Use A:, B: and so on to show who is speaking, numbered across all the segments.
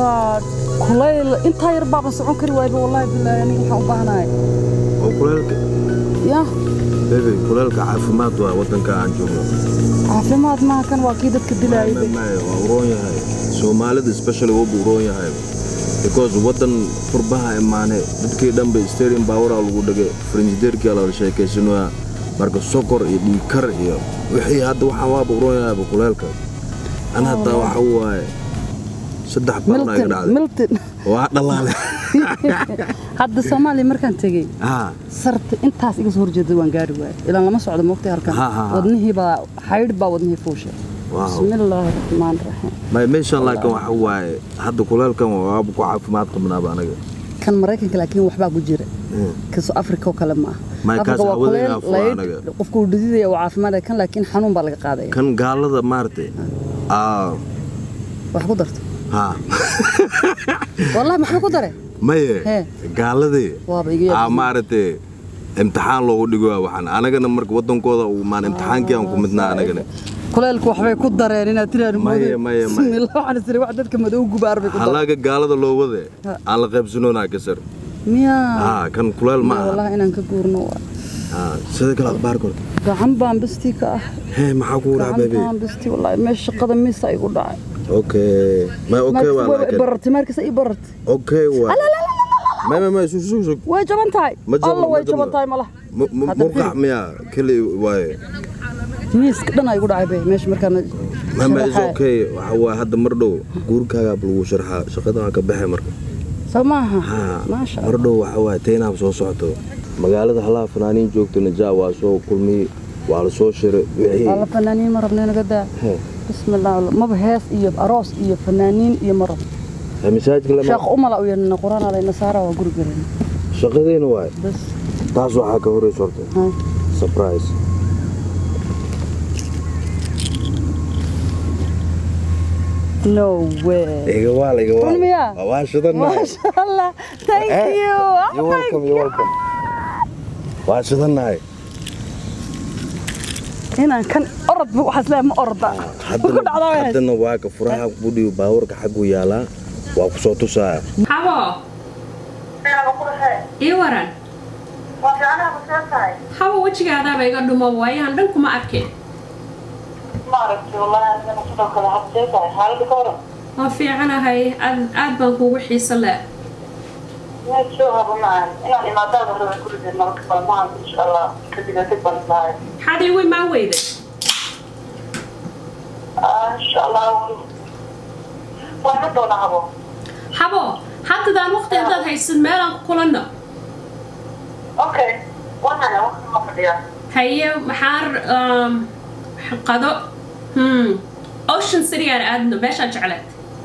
A: waa kulayl intaa yar baaban socon kari waayba wallaahi bilaahi aniga waxaan u baahanahay
B: oo kuleelka
A: ya
B: bebe kuleelka caafimaad waa wadanka aan joogno
A: caafimaad maaha kan waa kii dadka dilaayay
B: Ma- ma- waa uroon yahay soomaalida especially wubu uroon yahay because wadan furbaha imaane dadkii dhanba stadium baawaraa lagu dhagay frinjideerkii la sheekaysanoyaa marka sokor iyo dhiigkar iyo wixii hadda waxaan waaba uroon yahayba kuleelka an hataa waxa waaye saddex barna iga
A: milton
B: dhacday
A: milton
B: waa dhalaale
A: hadda soomaaliya markaan tegey
B: haa
A: sarta intaas iga soo horjeeda waan gaari waayay ilaan lama socdo moogtay halkan
B: Ha, ha, ha.
A: wadnihii baa xaydh baa wadnihii fuushay
B: Wow.
A: bismillaahi raxmaani raxiim
B: may meeshan laakiin waxa waaye hadda kuleelkan waaba ku caafimaad qabnaaba anaga
A: kan maraykanka laakiin waxbaa ku jira kasoo afrika oo kale ma
B: Maya,
A: aha
B: kaas
A: afrika waa
B: hawadayna
A: kuleyl
B: afur
A: laydh
B: anaga.
A: qofku uu dhididaya waa caafimaadaya kan laakiin xanuun baa laga qaadaya
B: kan gaalada maaragtay aa
A: wax ku darto
B: haa
A: wallahi maxaa ku dare
B: maye
A: Hee.
B: gaaladii
A: waaba iga
B: aa
A: yaab
B: maaragtay imtixaan loogu dhigo waxaan anagana marka wadankooda uu maan imtixaankii aan ku midnaa anagana
A: kuleylku waxbay ku dareen inaad tiraahdo
B: Maya,
A: moodo.
B: maya, maya.
A: bismillah waxaan isiri wax dadka madow gubaar bay ku dareen
B: halaaga gaalada loo wade
A: Ha.
B: aan la qaybsanoonaa kasar
A: miyaa
B: haa kan kuleel ma aha
A: wallahi inaan ka guurno waa
B: haa sida kale akhbaar kor
A: gacan baan bistii ka ah
B: hee maxaa kugu dhaca
A: gacan
B: bebi
A: baan bistii wallahi meesha shaqada miisa igu dhacay
B: okay may okay waa laakiin
A: barartay markasta ii barartay
B: okay waa may may may sug sug sug
A: way jaban tahay
B: Ma jabno,
A: alla way
B: ma jabno.
A: jaban tahay malaha
B: Mu- mu-
A: Hadda
B: murqac
A: firi.
B: miyaa keli waaye
A: miiska dhan ay igu dhacay be meesha markaan
B: mama is
A: sharaxayo.
B: okay waxa waa hadda mar dhow guurkaagaa lagu sharxaa shaqada waa ka baxay marka
A: soo maaha
B: haa
A: maasha
B: mar dhow waxa waa taynaab soo socoto magaalada halaha fanaaniin joogto najaa waa soo kulmiyey waa la soo shiray wixii
A: alla fanaaniin ma rabna naga daa
B: Hee,
A: bismillah maba hees iyo aroos iyo fanaaniin iyo ma rab
B: ha masaajidka lama
A: sheekh umala u yeelna quraan alay nasaara waa guri galeen
B: shaqadeena waay
A: bas
B: taas waxaa ka horeysa horta
A: haa
B: surprise
A: no way
B: iga waal iga
A: Run miyaa?
B: waal waa shidannahay
A: maasha allah thank
B: Eh,
A: you
B: you're welcome you're welcome waa shidannahay
A: inaan kan orod bu waxaas leeyahay ma orda ku
B: haddana
A: dhacdaa way haysa
B: haddana waa ka furaha budhiyo baawarka xaggu yaalaa waa ku soo tusaaya
C: Habo, ii waran. Habo wejigaadaaba iga dhumo waayaan dhan kuma arkin. Waan fiicanahay, aad aad baan kuugu xiiso leh. Maxaad iigu imaan weyday? Habo, haddadaan waqti haddaad haysid meelaan ku kulanno. Haye, maxaa um, qado? Hmm. Ocean City aan aadno, meeshaan jecleed.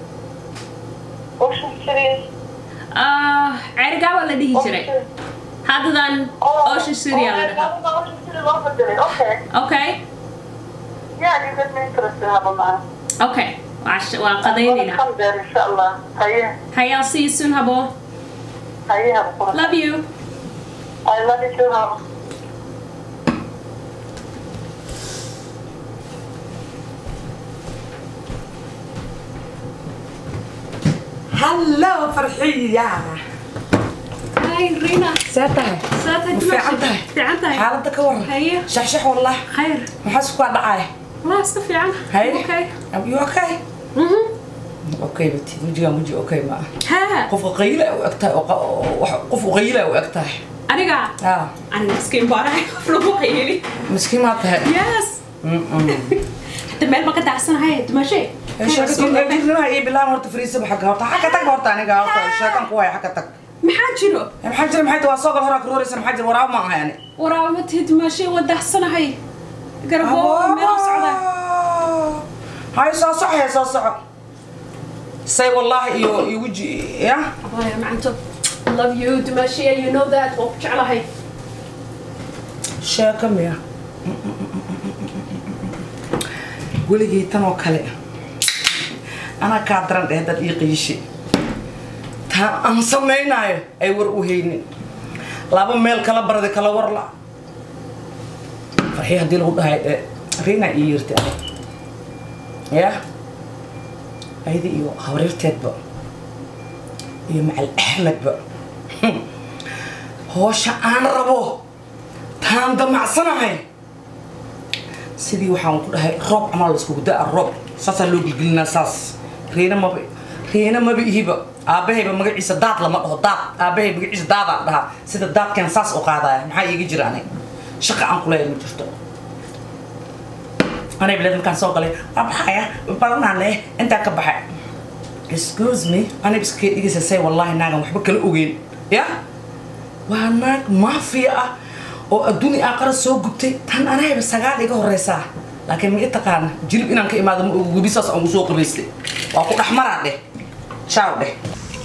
C: Ah, ceerigaa waa la dhihi jiray. Haddadaan Ocean City aan la dhahaa. Okay? Okay. Waa sh- waan qadaynaynaa. Haye, I'll see you soon, Habo. Love you.
D: I love you too, Hannah.
E: هلو فرحية
C: Hi, Rina.
E: ساتها
C: ساتها
E: fiican tahay
C: fiican tahay.
E: xaaladda ka waran
C: Haye.
E: shaxshax wallah
C: Khayr.
E: maxaa isku dhacay
C: Waa iska fiican.
E: Haye.
C: Okay.
E: you okay
C: Mhm.
E: okay bati wejigaan weji okay ma aha
C: Ha.
E: qofka qayla u eg tahay oo qa- oo wax- qof qayla u eg tahay
C: Aniga.
E: ah
C: Aniga miskiin baan ahay. Qof lagu qayli.
E: miskiin maa tahay
C: Yes. Hadda meel ma ka daacsanahay. Dumashay.
E: sheekadinaa ii bilaan horta fariisaba xagga horta xagga tag horta aniga horta sheekan ku haya xagga tag
C: Maxaa jiro?
E: maxaa jira maxay tahay waa soo gal horaa karooraysa maxaa jira waraab ma aha yani
C: Waraaba ma tihid dumashay waa daacsanahay. Garabo meel u socda.
E: hay soo soco hee soo soco say wallaahi iyo iyo weji ya
C: Waayo macanto. Love you dumashay. You know that. Waa ku jeclahay.
E: sheeko miya weligay tan oo kale anaa kaa daran dheh dad ii qiishi taa aan samaynaayo ay war u haynin laba meel kala barday kala war la farxii haddii lagu dhahay ee riina ii yirti adag ya ayada iyo habaryarteedba iyo macal axmedba hoosha aan rabo taan damacsanahay sidii waxaan ku dhahay roob camal laiskugu da'a roob saasaa loo gelgelinaa saas reena maba reena maba ihiba aabahayba magaciisa daad lama dhaho daad aabahay magaciisa daadaan dhahaa sida daadkan saas u qaadaya maxaa iiga jira aniga shaqa aan kuleeya ma jirto anay bileed markaan soo galay waa baxaya badanaan leh intaa ka baxay excuse me anay iska dhigaysa say wallahi naagan waxba kala ogeyn ya waa naag maafiya ah oo adduuni aqara soo gubtay tan anahayba sagaal iga horeysaa laakiin ma i taqaana jilib inaan ka imaado ma ogo webi saas aan usoo qabaystay waa ku dhexmaraa dheh shaaw dheh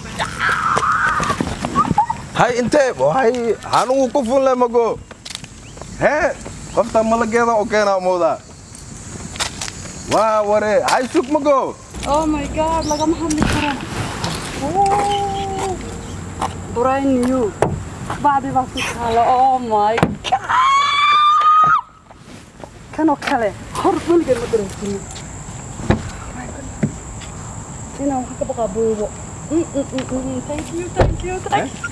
B: hay intee hay xanugu ku funle mago hee qofta malageeda oo keenaa moodaa waa ware hay sug mago
A: oh my god lagama hadli karo brand new bacdi baa ku taala oh my god kanoo kale hor weligeed ma dareensiin inaan wax ka baqaa buubo Mm, mm, mm, mm, thank you thank you thank you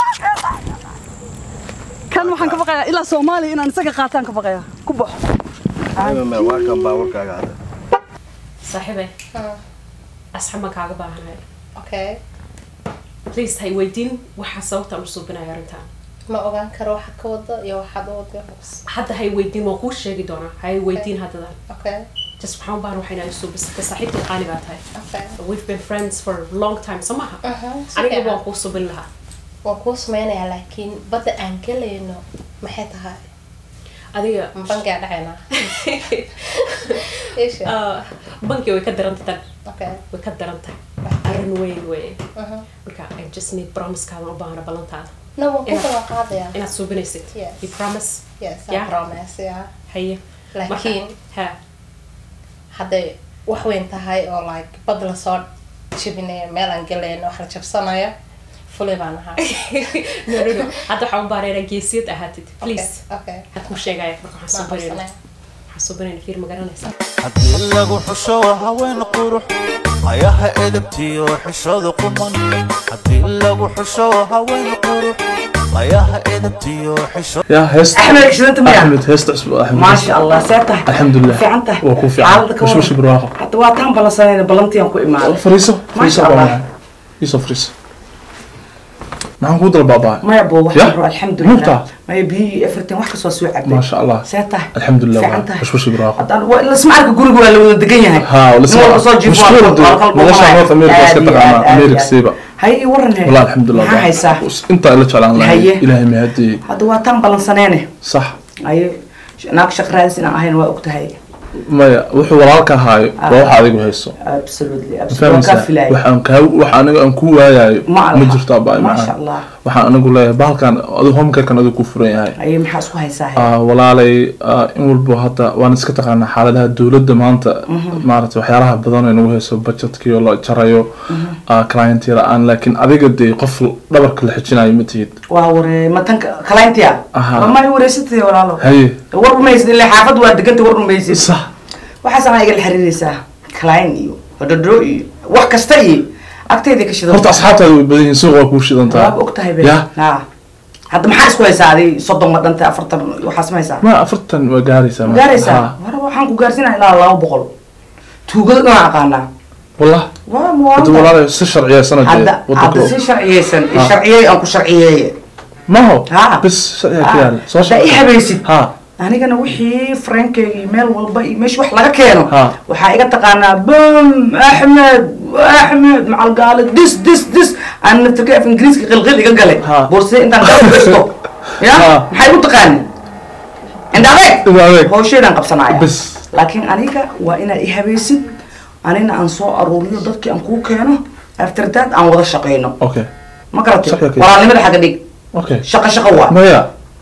A: kan waxaan ka baqayaa ilaa soomaaliya inaan isaga qaataan ka baqayaa ku baxo
B: waa kan baawarkaaga hadda
C: saaxiibay asxab baan kaaga baahanahay
F: okay
C: please hay weydiin waxaa sababta aan u suubinayo arrintan
F: ma ogaan karo waxa ka wada iyo waxaad u wada hoos
C: hadda hay weydiin waan kuu sheegi doonaa hay weydiin haddadan
F: okay
C: just waxaan u baahan waxaa inaa suubisata saaxiibta qaali baa tahay
F: okay
C: we've been friends for a long time soo maha
F: Aha, si
C: aniga
F: fiican.
C: waan kuu subin lahaa
F: waan kuu sameynayaa laakiin badda aan gelayno maxay tahay
C: adiga
F: ma bangaa dhacaynaa isha
C: ah, banki way ka daran tahay
F: okay
C: way ka daran tahay arrin weyn wey
F: aha
C: marka i just need promisekaadan u baahana ballantaada
F: no waan ku
C: Ina-
F: kala qaadayaa
C: inaad suubinaysid
F: Yes.
C: you promise
F: yes I
C: Yeah.
F: promise yeah
C: haye
F: laakiin
C: ha
F: hadday wax weyn tahay oo like bad lasoo jebinayo meel aan gelayno wax la jabsanayo fulay baan ahaa
C: no no no hadda waxaan u baahana inaad geesiyad ahaatid please
F: okay
C: had kuu sheegaya marka waxaan
F: Maan
C: suubinayna
F: qabsanaya.
C: waxaan suubinayna fiir ma garanaysa
G: haddii lagu xusho haween qurux ayaha edabtiyo xishooda quman haddii lagu xusho haween qurux ayaha edabtiyo xisho
H: يا هست
E: أحمد إكسلنت مياه.
H: أحمد هست أسبوع أحمد
E: ما شاء الله سيرته
H: الحمد لله
E: في عنته
H: وكو في عنته مش مش برواقة
E: حتى واتهم بلسانين بلنتي أنكو إيمان
H: فريسو
E: ما
H: فريسو
E: شاء الله.
H: بابا يوسف فريسو معهم قدر بابا
E: ما يبو
H: يا.
E: واحد الحمد
H: نقطة.
E: لله ما يبي افرتين واحد كسوا سوي عبد
H: ما شاء الله
E: سيرته
H: الحمد لله
E: في
H: والله.
E: عنته
H: مش مش برواقة
E: هذا ولا اسمع لك قول ولا ولا دقيقة
H: ها ولا اسمع مشهور دي مدشة نورث أمريكا اسكت عنا أمريكا سيبا
E: هاي ورني
H: والله الحمد لله
E: ما هيسا
H: وس- انت اللي تشعل الله
E: هي.
H: إلهي مهدي
E: هذا واتهم بلسانين
H: صح
E: أي ناك شقرادس إن أهين وقت هاي
H: maya wuxuu walaalka ahaayo waa wax adigu hayso
E: absolutely
H: ma
E: absolutely waa kaa
H: fahmaysaa
E: filaya
H: waxaan kaa wax aniga aan ku waayayo
E: Ma
H: ma
E: laha.
H: jirto abaa
E: ما شاء الله
H: waxaan anigu leeyahay bahalkan adigu homecarekan adigu ku furan yahay
E: أي محاس كو هيسا هاي
H: Ah, walaalay ah, in walbo hadda waan iska taqaanaa xaaladaha dowladda maanta maaragtay waxyaalaha badan ee nagu hayso budgetkii oo la jarayo client la-aan laakiin adiga dee qof dhabarka la xijinayo ma tihid
E: waa waree matanka kalayntiya
H: Aha.
E: ma wareysatay walaalo
H: haye
E: war rumaysid ilaa xaafad waa deganta war rumaysid
H: sax
E: waxaas anaa igala xiriiraysaa kalayn iyo hodhodho iyo wax kasta iyo agtayda ka shidan
H: horta asxaabtaada way badan yihiin suuq waa kuu shidan tahay
E: waaba og tahay be
H: ya
E: ha hadda maxaa isku haysaa adi soddon ma dhantay afartan waxaas ma haysaa
H: ma afartan waa gaaraysaa
E: ma
H: ma-
E: gaaraysaa
H: Ha.
E: war waxaan ku gaarsiinaa ilaa laba boqol tuugada dhan aqaanaa
H: wallah
E: waa
H: hadda
E: muwaadin
H: walaalay si sharciya sanadee
E: hadda hadda si sharciyeysan sharciyey aan ku sharciyeeye
H: maho
E: Ha.
H: bis sharciya ka yaala soo
E: haddaa i habaysid
H: ha
E: anigana wixii frankeyga iyo meel walba iyo meesha wax laga keeno
H: Ha.
E: waxaa iga taqaanaa bam axmed axmed macalgaale dis dis dis aan naftirka af ingiriiska qilqil iga galay
H: Ha.
E: boorsada intaan kaa gasto ya
H: Ha.
E: maxay u taqaani indhadeeg
H: Indha adeeg.
E: hawsheedaan qabsanaya
H: Bas.
E: laakiin aniga waa inaad i habaysid anina aan soo aruuriyo dadkii aan kuu keeno after that aan wada shaqeyno
H: okay
E: ma garatay
H: Shaqo kale.
E: walaalnimada xagga dhig
H: okay
E: shaqo shaqo waa
H: maya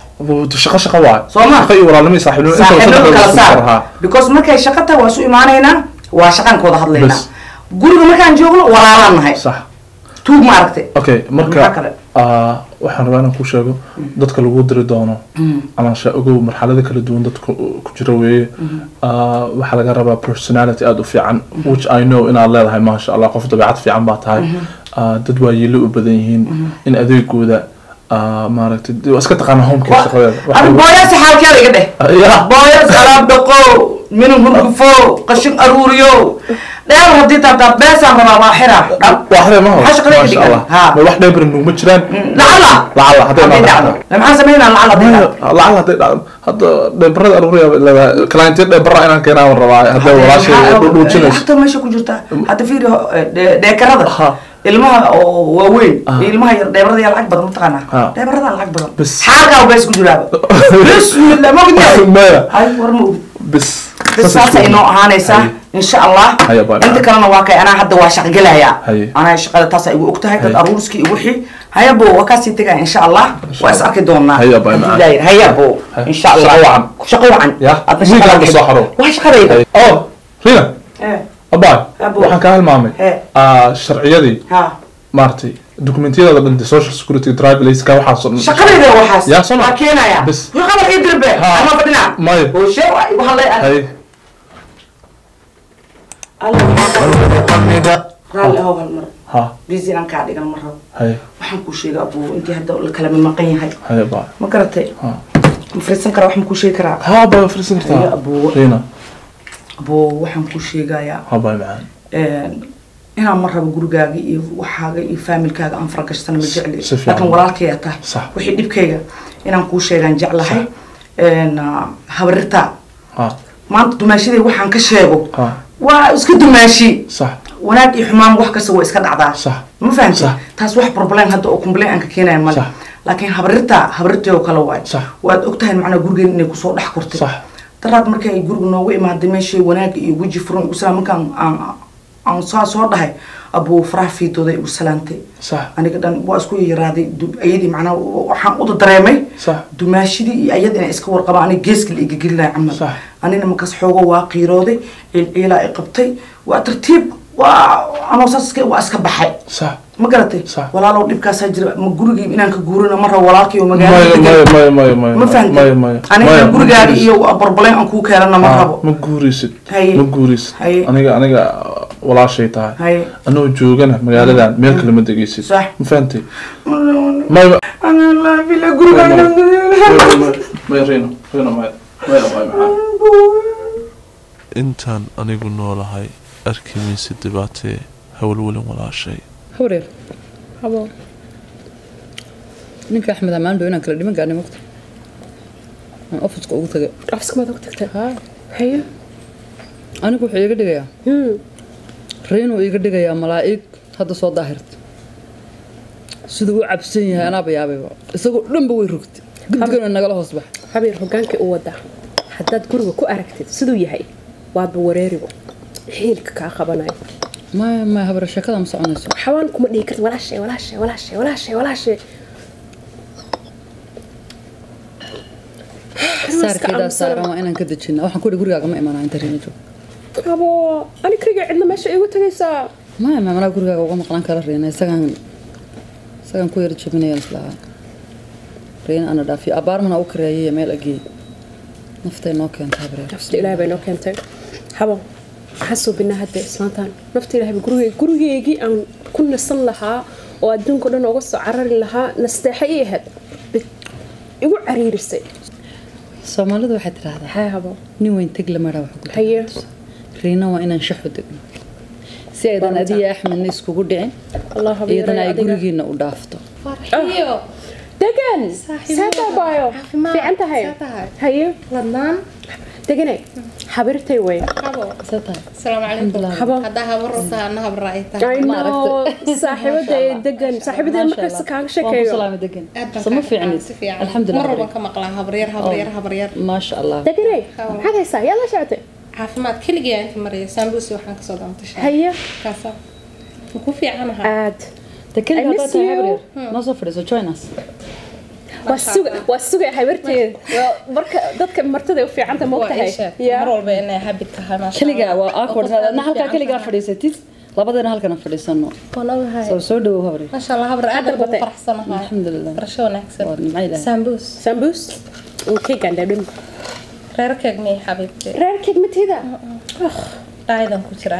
H: shaqo shaqo waay
E: Soo ma?
H: shaqo iyo walaalnimo iyo saaxiibnimo inta
E: saaxiibnimo
H: saddex
E: kala
H: isku dar, ha.
E: saar because markay shaqo tahay waa isu imaanaynaa waa shaqaan ka wada hadlaynaa
H: Bas.
E: guriga markaan joogno walaalaan nahay
H: sax
E: tuug ma aragtay
H: okay
E: Maxaa
H: marka
E: kale?
H: ah, waxaan rabaa inaan kuu sheego dadka lagu diri doono ama sha ogow marxalada kala duwan dadka ku jira weeye Ah, waxaa laga rabaa personality aada u fiican which i know inaad leedahay maasha allah qof dabeecad fiican baa tahay ah, dad waayeelo u badan yihiin in adeegooda ah, maaragtay dee waa iska taqaana homeka shaqadeeda Waxa
E: ani
H: weeye-
E: booyaasi xaalkeeda iga dheh
H: Ah, ya.
E: booyas alaab dhaqo minin hurgufo qashin aruuriyo dheer haddii taataa beesaan rabaa waa xira
H: waa xiree ma
E: Maxaa shaqada
H: Masha
E: dhigan?
H: Allah.
E: Ha.
H: Ma wax dheebar nuguma jiraan
E: lacala
H: lacala hadday
E: hadday
H: dhacdo
E: dhacdo maxaan sameynaa lacala hadday
H: Maya,
E: dhacdo
H: lacala hadday dhacdo hadda dheebarada aruuriya leedahay clientya dheebara inaan keenaan rabaa hadday walaashay dhuujinayso
E: lacagta meesha ku jirta hadda fiiri dhe- dheekarada
H: Ha.
E: ilmaha oo waaweyn
H: Ah.
E: iyo ilmaha yar dheebarada yaa lacag badan mataqaanaa
H: Ha.
E: dheebarada lacag badan
H: Bas.
E: xaalkaa bees ku jiraaba bismillah ma ogid
H: Maya.
E: hay war ma ogid
H: bis
E: bas saasa inoo ahaanaysaa insha allah
H: Haya, bye, bye.
E: inta kalena waa kay anaa hadda waa shaqgelayaa
H: Haye.
E: anaa shaqada taasa igu og tahay dad
H: Haye.
E: aruurskii iyo wixii hayabo waa kasii tegaya insha allah waa is arki doonaa
H: Haya, bye,
E: Haddii
H: bye.
E: ilaahay yidhi. hayabo
H: Haye.
E: insha allah
H: Shaqo wacan.
E: shaqo wacan
H: Ya.
E: Hadda
H: Wiilka
E: shaqada
H: hadda soo xaro.
E: waa shaqadayda
H: oh rina
E: Eh,
H: abaa
E: Abo.
H: waxaan kaa hilmaamay
E: He.
H: ah, sharciyadii
E: ha
H: maaragtay dokumentiyada dhan dee social security drive layska waxaasoo dhan
E: shaqadayda waxaas
H: Ya, soo
E: waa
H: ma-
E: keenaya
H: Bas.
E: qabar ii dirbe
H: Ha.
E: ama fadhina
H: Maya.
E: hooshe waa igu hadlay
H: hay
E: raalli ahow hal mar
H: ha
E: busy inaan kaa dhigan ma rabo
H: hay
E: waxaan kuu sheega abuu intii hadda la kala maqan yahay
H: hay abaa
E: ma garatay
H: ha
E: ma fariisan karaa wax ma kuu sheegi karaa
H: ha baa fariisan
E: Haye,
H: kartaa
E: abuu.
H: rina
E: abuu waxaan kuu sheegayaa
H: ha baa macaan
E: inaan ma rabo gurigaaga iyo waxaaga iyo faamilkaaga aan faragashtan ma jecli
H: si fiican.
E: laakiin walaalkaya tahay
H: Sax.
E: wixii dhibkayga inaan kuu sheegaan jeclahay habarirtaa
H: ha
E: maanta dumaashaday waxaan ka sheego
H: ha
E: waa iska dumaashi
H: sax
E: wanaag iyo xumaan wax kasta waa iska dhacdaa
H: Sax.
E: ma fahamti
H: Sax.
E: taas wax problem hadda oo complain aan ka keenaya male
H: Sax.
E: laakiin habarirta habarirtay oo kale waay
H: Sax.
E: waad ogtahay macnaa gurigeen inay kusoo dhex kortay
H: Sax.
E: daraad markay ay guriga noogu imaaday meeshay wanaag iyo weji furan igu salaam markaan aan aan saa soo dhahay abuu faraha fiidooda igu salaantay
H: sax
E: aniga dhan waa isku yaraaday du- ayadii macnaa waxaan uda dareemay
H: Sax.
E: dumaashidii iyo ayad inay iska warqabaan aniga geeska la iga gelinaya camal
H: Sax.
E: anina markaas xoogo waa qiirooday ciilciilaa i qabtay waa tartiib waa anoo saas iska- waa iska baxay
H: sax
E: ma garatay
H: Sax.
E: walaalow dhibkaasaa jira ma gurigii inaan ka guurina ma rabo walaalkii oo
H: maya
E: magaalada
H: maya
E: degan
H: maya maya maya
E: ma fahamtay
H: maya maya
E: aniga
H: Maya,
E: inaan
H: ma
E: gurigaaga
H: guuraysid.
E: iyo barbaleen aan kuu keenana ma
H: Ha,
E: rabo
H: ma guuraysid
E: Haye.
H: ma guuraysid
E: Haye.
H: aniga aniga walaashay tahay
E: Haye.
H: anoo joogana magaaladan meel kale ma degaysid
E: Sax.
H: ma fahantay maya
E: Ana laa bila gurigaaga
H: maya rino rino maya maya maya macaan
I: intaan anigu noolahay arki mayse dhibaatee hawlwelin walaashay
A: hawreer habo ninka axmed amaan dhow inaan kala dhiman gaarnay mogta aan ofiska ugu tagay
C: ofiska maad ugu tagtay
A: ha
C: haye
A: anigu wuxuu iga dhigayaa
C: Hmm.
A: reenuu iga dhigayaa malaa'ig hadda soo daahirta siduu u cabsan yahay anaaba yaabayba isagoo dhanba way rogtay gudgana nagala hoos bax
C: habeer hogaankii u wadaa haddaad guriga ku aragtid siduu yahay waaba wareeribo xiilka kaa qabanayo
A: maya maya habare sheekada ma soconayso
C: xawaan kuma dhihi kartid walaashay walaashay walaashay walaashay walaashay
A: saarkeedaa saaran waa inaan ka dejina waxaan ku ihi gurigaaga ma imanaa inta reena joog
C: abo ani kaliga cidna meesha igu tagaysaa
A: maya maya manaa gurigaaga uga maqlan kara reena isagaan isagaan ku yara jabinayaan islahaa reena ana dhaafiyo abaarmana u kareeyaya meel ageey naftay noo keenta habreer
C: nafta ilaahay bay noo keentay habo maxaa suubinaa hadda islaantaan nafta ilaahay gurigay gurigeygii aan ku nasan lahaa oo adduunka dhan ooga soo carari lahaa nasteexa ii ahayd Bid- igu cariirisay
A: soomaalidu waxay tidhaahdaa
C: hee habo
A: nin weyn teg lamaraa wax ku
C: haye
A: riina waa inaan shaxu degno si aydan adiya axmedna iskugu dhicin
C: allah habeeray
A: iyadana ay
C: adiga.
A: gurigiina u dhaafto
F: farxiyo
C: degan
F: Saaxiibo.
C: seetaa baayo
F: Caafimaad.
C: fiican tahay
F: See tahay?
C: haye
F: ladnaan
C: deganay habirtay wey
F: habo
A: see tahay
F: asalaamu calaykum
A: Alxamdulillah.
C: habo
F: haddaa habar rabtaa ana habra ay tahay
C: I
A: Ma
C: know
A: aragtay.
C: saaxiibada ee degan saaxiibada markasta kaaga sheekeeyo
A: degan
F: aad baan
A: sama
F: kaa
A: fiicnid
F: si fiican mar
A: alxamdulilah
F: walban ka maqlaa habaryar habaryar habaryar
A: maasha allah
C: deganay maxaad haysaa yaa la socotay
F: caafimaad keligaa inta maraya saambusi waxaan kasoo daantashay
C: haye
F: kaasa ma ku fiicanaha
C: aad
A: dekeliga
C: I
A: haddaad
C: miss
A: tahay
C: you.
A: habreer noo soo fadhiiso join us
C: waa suga waa suga habarteeda Waa marka dadka martada u fiicanta ma
F: waa
C: ogtahay
F: isha
C: Ya.
F: mar walba inay habit tahay maasha
A: keliga
F: Allah.
A: waa awkward
F: qofka
A: na halkaa
F: fiican
A: keligaa
F: tahay.
A: fadhiisatid labadeena halkana fadhiisano
F: Waan ogahay.
A: soo soo dhawow habreer
F: maasha allah habar aad baan ugu
C: dalbatay.
F: faraxsanahay
A: alxamdulilah
F: barasho wanaagsan
A: waa nimca ilahay
F: saambus
C: sambus keegan dhadham
F: reerkeeg miyay xabiibti
C: reerkeed matida
F: dhaayadan ku jiraa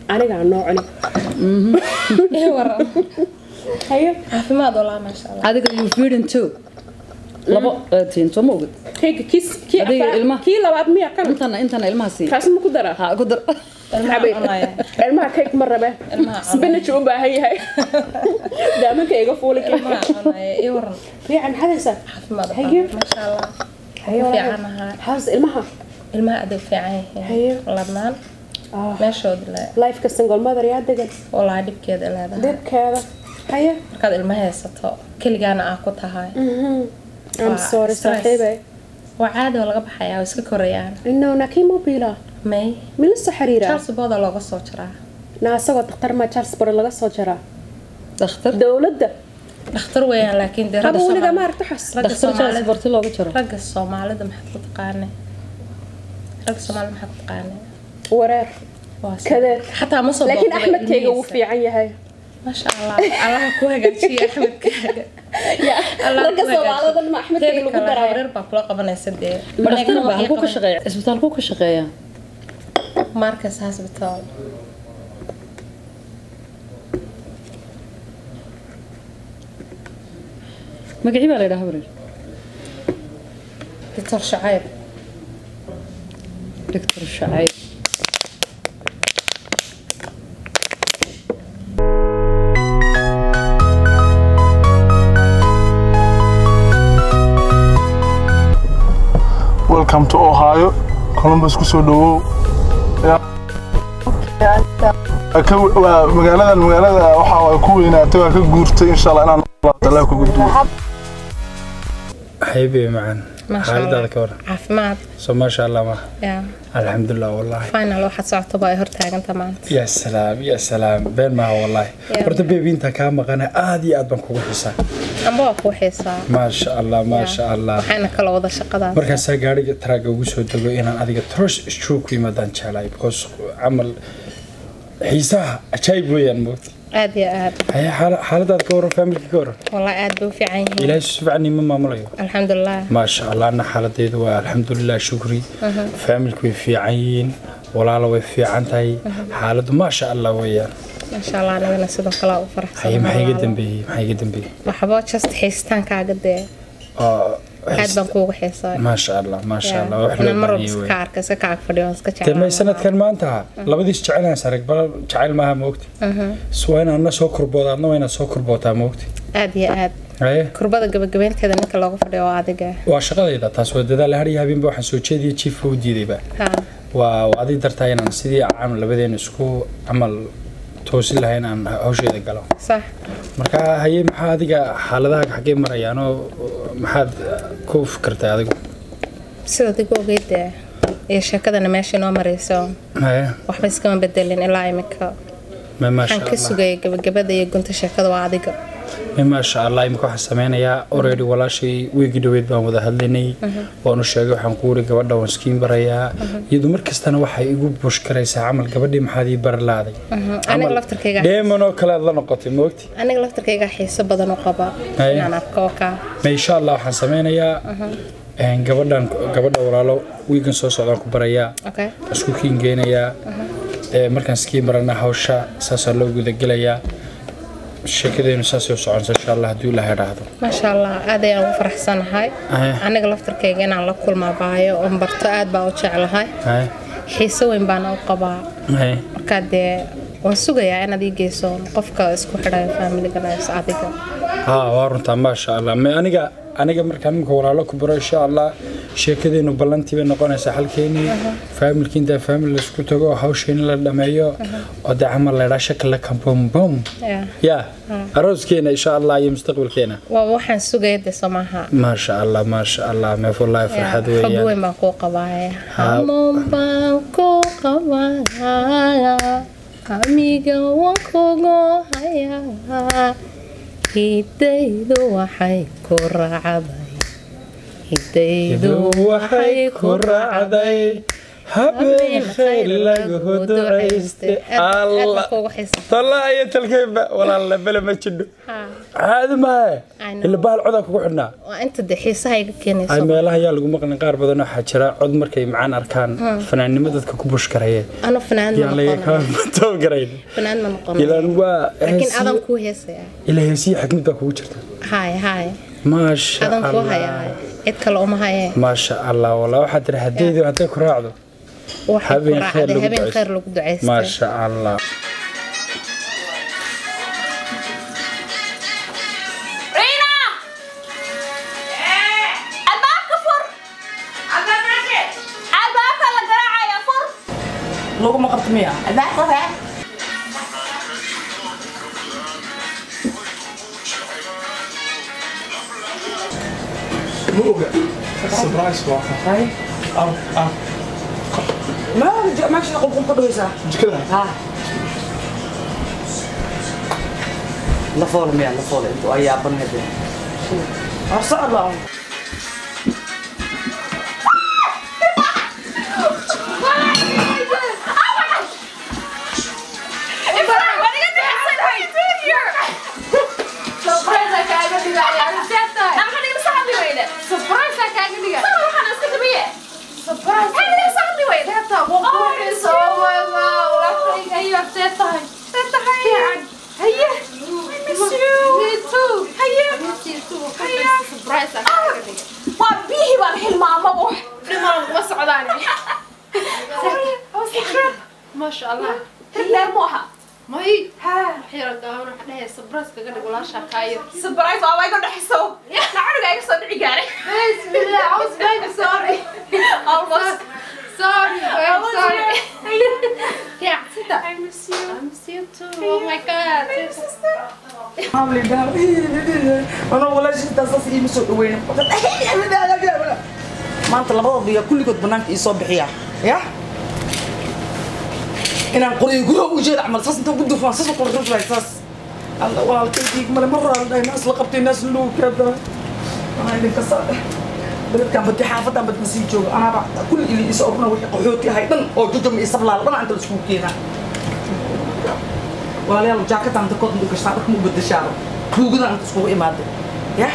C: anigaa noo cuni
F: Ii waran.
C: haye
F: caafimaad walaa maasha allah
A: adiga you feeding too labo tiin soo ma ogid
C: kayga kiis kii
A: Adiga
C: afraad-
A: ilmaha.
C: kii labaad miya kan
A: intana intana ilmaha sii
C: kaas ma ku daraa
A: ha ku dar
F: ilmaha
C: Xabay.
F: cunaya
C: ilmaha kayg ma rabe
F: Ilmaha cunaya.
C: spinach u baahan yahay daamanka iga fuuli
F: ilmaha cunaya ii waran
C: fiican maxaad haysaa
F: caafimaad
C: Haye.
F: walaa maasha allah
C: Haye,
F: ku
C: walaal.
F: fiican ahaa
C: haas ilmaha
F: ilmaha adag fiican
C: Haye.
F: yihiin ladnaan
C: Ah,
F: meeshood le
C: lifeka single mother yaa degan
F: walaa dhibkeeda leedahay
C: dhibkeeda haye
F: markaad ilma haysato keligaana aa ku tahay
C: I'm
F: Waa
C: sorry
F: stress.
C: saaxiibay
F: waa caadi oo laga baxayaa oo iska korayaan
C: inno nakii mobila
F: may
C: mila soo xiriira
F: charles booda looga soo jiraa
C: na asagoo daktar ma charles bore laga soo jaraa
A: dhakhtar
C: dowladda
F: dhakhtar weeyaan laakiin dee ragga
C: haba weliga
F: Soomaali-
C: maaragta xas
F: ragga
A: dhakhtar jaas
F: Soomaalida
A: barti looga jaro
F: ragga soomaalida maxaad ku taqaanay ragga soomaalida maxaad ku taqaanay
C: wareer
F: waa si-
C: kadeed
F: xataa ma soo
C: laakiin
F: booqday
C: axmedkayga wuu
F: ilmihiisa.
C: fiican yahay
F: maasha allah allaha ku hagaajiye axmedkaaga Allah
C: ragga
F: ku hagaajiye.
C: soomaalida dhan ma axmedkayga
F: Teeda
C: lagu
F: kale,
C: daraayo
F: hawreer baa kula qabanaysa dee
A: ma dhakhtar
F: Anigana
A: baa
F: waxay
A: halkuu ka
F: qaban-
A: shaqeeya isbitaalkuu ka shaqeeyaa
F: Marcus Hospital
A: magacii baa la yidhaha wareer
F: Dr. Shacayb
A: doctor shacayb
H: welcome to ohio columbus kusoo dhawow waa magaaladan magaalada waxa ay ku weynaatay waa ka guurtay insha allah inaan allah kugu duwo
J: حبيبي معن
F: Masha
J: حالد
F: Allah.
J: هذا كور
F: caafimaad
J: سو ما شاء الله ما
F: yaa
J: الحمد لله والله
F: final waxaad socoto baa ay hortaaganta maanta
J: يا سلام يا سلام بين ما هو والله
F: يا.
J: horta beebi inta kaa maqana aad iyo aad baan kugu xisaa
F: amba waa kuu xiisaa
J: ما شاء الله ما شاء الله
F: waxayna kala wada shaqadaas
J: markaasaa gaariga taraaga ugu soo dego inaan adiga trosh stroke ku yimaadaan jeclahay because camal xiisaha ajaayib weeyaan moogta
F: aad iyo aad
J: haya xaala- xaaladaad ka waran faamilka ka waran
F: wallahi aad bay u fiican yihiin
J: ilaahay si fiican ima maamulayo
F: alxamdulilah
J: ما شاء الله أنا حالتي waa alxamdulilah shukri faamilku way fiican yihiin walaalo way fiican tahay xaaladu ما شاء الله weeyaan
F: maasha allah anagana sidoo kale u
J: haye
F: faraxsan
J: maxay iga dambeeyey maxay iga dambeeyey
F: waxba just xiisitaankaaga dee
J: oo
F: aad baan kuugu xiisaa
J: ما شاء الله ما شاء الله wax loo
F: inaan mar walba
J: baahan
F: iska
J: yahay
F: arka iska kaag fadhiyo waan iska
J: demay
F: jeclaan
J: sanadkan maanta labadiis jecelaan sarag bal jecel maaha moogti waa inaan na soo kurbooda adna waa inaad soo kurbootaa moogti
F: aad iyo aad
J: haye
F: kurbada gabagabeynteeda ninka looga fadhiyo waa adiga
J: waa shaqadayda taas waa dadaal har iyo habeenba waxaan soo jeediya jiifka u diidayba
F: ha
J: waa waa adig dartaa inaan sidii camal labadeena isku camal toosin lahayn aan hawsheeda galo
F: sax
J: marka haye maxaa adiga xaaladaha xaggee marayaanoo maxaad ku fikirtay adigu
F: sida adigu ogeyd dee iyo sheekadana meesha inoo marayso
J: haye
F: waxba iskama bedelin ilaa imika
J: ma maasha
F: waxaan ka
J: allah
F: sugayay gabagabada iyo gunta sheekada waa adiga
J: ma maasha allah imika waxaan sameynayaa already walaashay weegi dhaweyd baan wada hadlaynay waan u sheegay waxaan ku wuri gabadha waan iskiin barayaa iyadu mar kastana waxay igu bush karaysaa camal gabadhii maxaad ii bari laaday
F: aniga laftarkayga
J: dheeman oo kale aad la noqotay moogti
F: aniga laftarkayga xiiso badan u qaba
J: Haye.
F: inaan arko oo kaa
J: ma insha allah waxaan sameynayaa een, gabadhan gabadha walaalo wiigan soo socdaan ku barayaa
F: okay
J: isku kiin geynayaa ee, markaan iskiin barana hawsha saasaa loo gudagelayaa sheekadeenu saasay u soconsa insha allah hadduu ilaha idhaahdo
F: maasha allah aad ayaan ugu faraxsanahay
J: Haye.
F: aniga laftarkayga inaan la kulmaa baayo oon barto aad baa u jeclahay
J: haye
F: xiiso weyn baana u qabaa
J: haye
F: markaa dee waan sugayaa inaad ii geyso qofka isku xidhayo faamiligana is adiga
J: ها وارنتا ما شاء الله ما aniga aniga markaan imika walaalo ku baro insha allah sheekadeenu ballantii bay noqonaysaa halkeenii faamilkii intaa faamil laisku tago hawsheeni la dhameeyo oo dee camal laydhaa shakala kambombom
F: Yeah.
J: ya arooskeena insha allah iyo mustaqbalkeena
F: waa waxaan sugaya dee somaha
J: ما شاء الله ما شاء الله ما في الله فرحة
F: xog
J: ويان
F: weyn baan kuu qabaaya hamoon baan kuu qabaaya amiga waan kugu hayaa hidaydu waxay ku raacday hidaydu
J: waxay ku raacday habeen khayr lagu ducayste allah tallaa iyo talkayba walaalla bele ma jidho caadi maahe ila bahal codaa kugu xidhnaa
F: waa inta dee xiisaha iga keenayso
J: ay meelaha yaa lagu maqlin qaar badan waxaa jira cod markay macaan arkaan
F: Hmm.
J: fanaannimo dadka ku bushkaraya
F: anu fanaan ma
J: yaa laga
F: noqonayo
J: kamatoo garayn
F: fanaan ma
J: ilaan
F: noqonayo
J: waa
F: laakiin adan
J: heesiyo
F: kuu heesaya
J: ilaa heesiyo xikmad baa kugu jirta
F: haye haye
J: maasha
F: adan kuu
J: allah
F: hayaa cid kale uma hayee
J: maasha allah walaa waxaa tiri haddaydu hadday ku raacdo
F: waxay ku
J: habeen khayr
F: raacday
J: lagu
F: habeen
J: ducaysto.
F: khayr lagu ducaystay
J: maasha allah
K: Rina! Albaabka fur! Albaabka la garaacaya fur!
E: laguma qabto miya
K: Albaabka fur!
H: ma oga surprise waa
E: hay
H: ar ar
E: ma maagshida qulqul ka dhawaysaa
H: jikada
E: ha la fool miya la fool intu ay yaaban hade arsa allah
K: waa biyihii baan hilmaamabo dhimaan uma socdaan
C: ما شاء الله
K: hilleer mu aha
C: ماي حيرة قاونا حنا سبراس كذا ولا شكاير
K: sabrais waa iga dhaxiso lacuniga iga soo dhici gaaray
C: بسم الله عاوز بايبي سوري
K: almost
C: سوري I'm sorry
K: yeah sita
C: I miss you I miss you too oh my god
E: anoo walaashiintaas saas iima soo dhaweyna maanta labadooda yaa kulligood banaanka ii soo bixiya ya inaan qoriyo gudaha u jeeda camal saas intaan ku dufaan saas ku ruflay saas alla walaalkaygiig male mar hore dhahay naas la qabtay naas luu kaada waxaa idinka saade beledkan badi xaafadan bad masii joogo anaaba kulli ili isa orna wixii qaxooti ahay dhan oo jujum iyo sablaal dhan inta laiskugu keenaa walaalayaal jaakadan inta kood inta gashtaa dharka ma u bedeshaaba tuugadan inta iskugu imaaday ya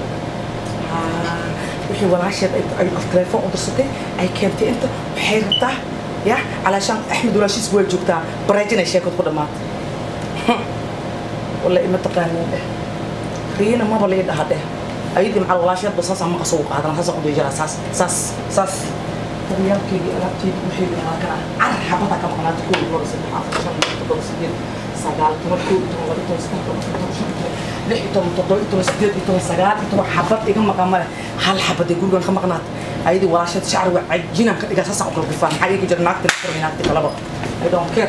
E: wixii walaasheed ay ay telefoon u dirsatay ay keentay inta waxay rabtaa ya calaashaan axmed walaashiis waa joogtaa bareejin ay sheekad ku dhammaatay walla ima taqaaniin dheh riina maba lii dhaha dheh ayadii macal walaasheedba saasaan maqa soo qaadana saasaan u dhijiraa saas saas saas dariyaalkeygii alaabteydii wixii bihaa kana carar xabada ka maqnaata koo iyo laba saddex afar shan lix toddoba sideed sagaal toban koo iyo toban laba iyo toban saddex toban afar toban shan toban lix iyo toban toddoba iyo toban sideed iyo toban sagaal iyo toban xabad iga maqan male hal xabad ee gurigan ka maqnaata ayadii walaasheed shacri waa cajinaan ka dhigaa saasaan u kala bifaan maxaa iga jira naagta la furmay naagta kalaba I don't care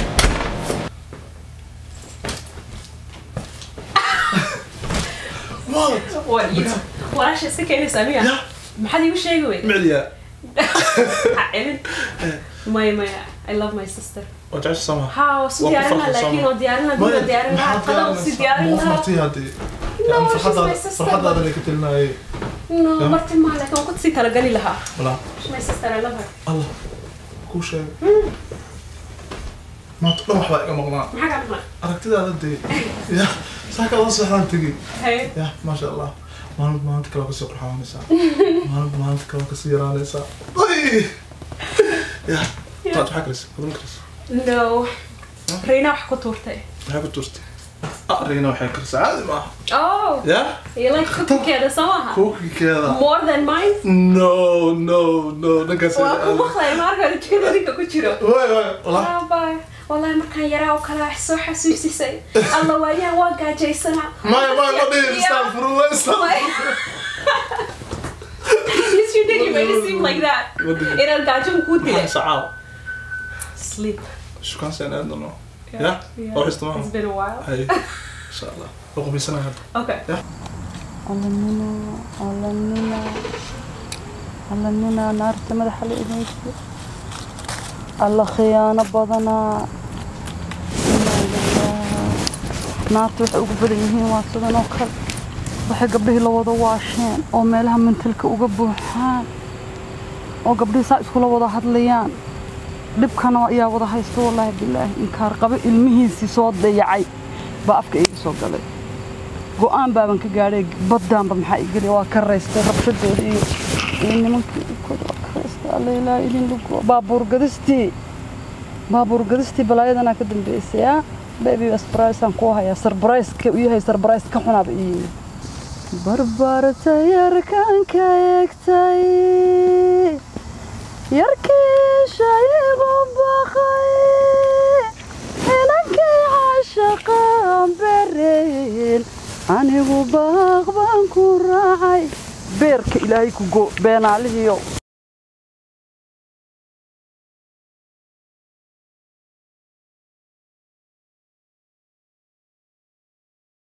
C: walaasha iska keenaysaa miya maxaad iigu sheegi weyd
H: micdiya
C: celin maya maya I love my sister
H: waa jecesha sama
C: ها وسو ديارنا لكن وديارنا دون ديارنا قدر وسو ديارنا
H: martii haddii
C: No, she's
H: farxadaada
C: my sister,
H: farxadaada lay ka telinayay
C: No, مرتي ما لكن كنت سي كلا قالي لها
H: walaa
C: She's my sister I love her
H: allah kuu sheegay maanta dhan waxbaa iga maqnaa
C: maxaa kaa maqnaa
H: aragtidaada dee ya saaka la seexdaan tegey
C: Hey.
H: ya maasha allah maalin maalinta kale waa kasii qurxaanaysaa maalin maalinta kale waa kasii yaraanaysaa ay ya maad maxaa karis adun karis
C: No Reina wax ku tuurtay
H: maxaa ku tuurtay ah reina waxay karisaa caadi maaha
C: Oh
H: ya
C: You like cooking keeda soo maha
H: kuukikeeda
C: More than mine
H: no no no dhankaas
C: waa ku maqlay marka jikada ninka ku jiro
H: way way walaa
C: Ah, bye. wallahi markaan yaraa oo kale wax soo xasuusisay alla waayaan waa gaajaysanaa
H: maya maya ma dhihin istagfirullah istagfirullah
C: Yes, you did. You made it seem like that.
H: Ma dhihin.
C: Inaad gaajo kuu dilay.
H: maxaa sacaaw
C: Sleep.
H: shukaan seen aadano
C: Yeah.
H: ya
C: Yeah.
H: oo xista maaha
C: It's been a while.
H: hay insha allah waa qubaysanaya hadda
C: Okay.
A: alanina alanina alanina naarta madaxa la idinsi alla khiyaano badanaa Inaa lillaah. naarta waxay ugu badan yihiin waa sidan oo kale waxay gabdhihii la wada waasheen oo meelaha mantalka uga buuxaan oo gabdhihii saa iskula wada hadlayaan dhibkana ayaa wada haysto wallaahi bilaahi inkaar qabo ilmihiisii soo dayacay baa afka iga soo galay go'aan baaban ka gaadhay baddaanba maxaa igeli waa ka raystay rabshadooda iyo iyo nimankii kooda waa ka raystay alla ilaa idin lugo baabuur gadistii baabuur gadistii balaayadanaa ka dambeysay ah baby asbaraysaan kuu hayaa sarbarayska u yahay sarbarays ka xunaaba ii yimid barbaarta yarkan ka egtay yarkiishaygu baqay inankii caashaqaan bereen anigu baaq baan ku raacay beerka ilaahay ku go beenaalihiyo